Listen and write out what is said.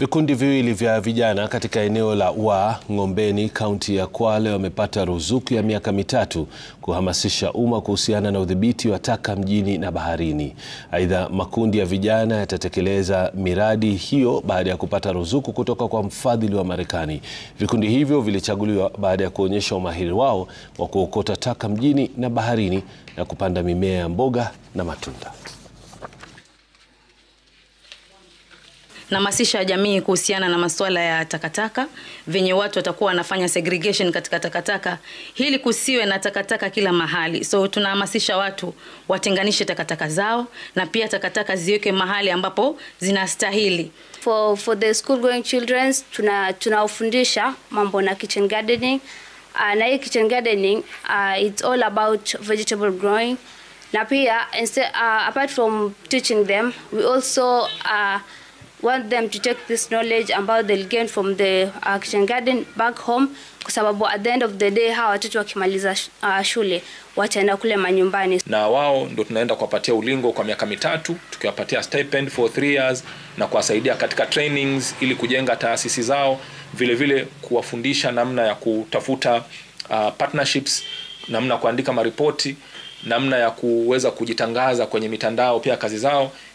Vikundi viwili vya vijana katika eneo la Wa Ng'ombeni, kaunti ya Kwale wamepata ruzuku ya miaka mitatu kuhamasisha umma kuhusiana na udhibiti wa taka mjini na baharini. Aidha, makundi ya vijana yatatekeleza miradi hiyo baada ya kupata ruzuku kutoka kwa mfadhili wa Marekani. Vikundi hivyo vilichaguliwa baada ya kuonyesha umahiri wao wa kuokota taka mjini na baharini na kupanda mimea ya mboga na matunda. Nahamasisha jamii kuhusiana na masuala ya takataka, venye watu watakuwa wanafanya segregation katika takataka, ili kusiwe na takataka kila mahali. So tunahamasisha watu watenganishe takataka zao na pia takataka ziweke mahali ambapo zinastahili. For, for the school going children tuna tunawafundisha mambo na kitchen gardening. Uh, na hii kitchen gardening uh, it's all about vegetable growing na pia instead, uh, apart from teaching them we also uh, want them to take this knowledge about they'll gain from the uh, kitchen garden back home kwa sababu at the end of the day hawa watoto wakimaliza uh, shule wataenda kule manyumbani na wao ndo tunaenda kuwapatia ulingo kwa miaka mitatu tukiwapatia stipend for three years na kuwasaidia katika trainings ili kujenga taasisi zao vile vile kuwafundisha namna ya kutafuta uh, partnerships namna ya kuandika maripoti namna ya kuweza kujitangaza kwenye mitandao pia kazi zao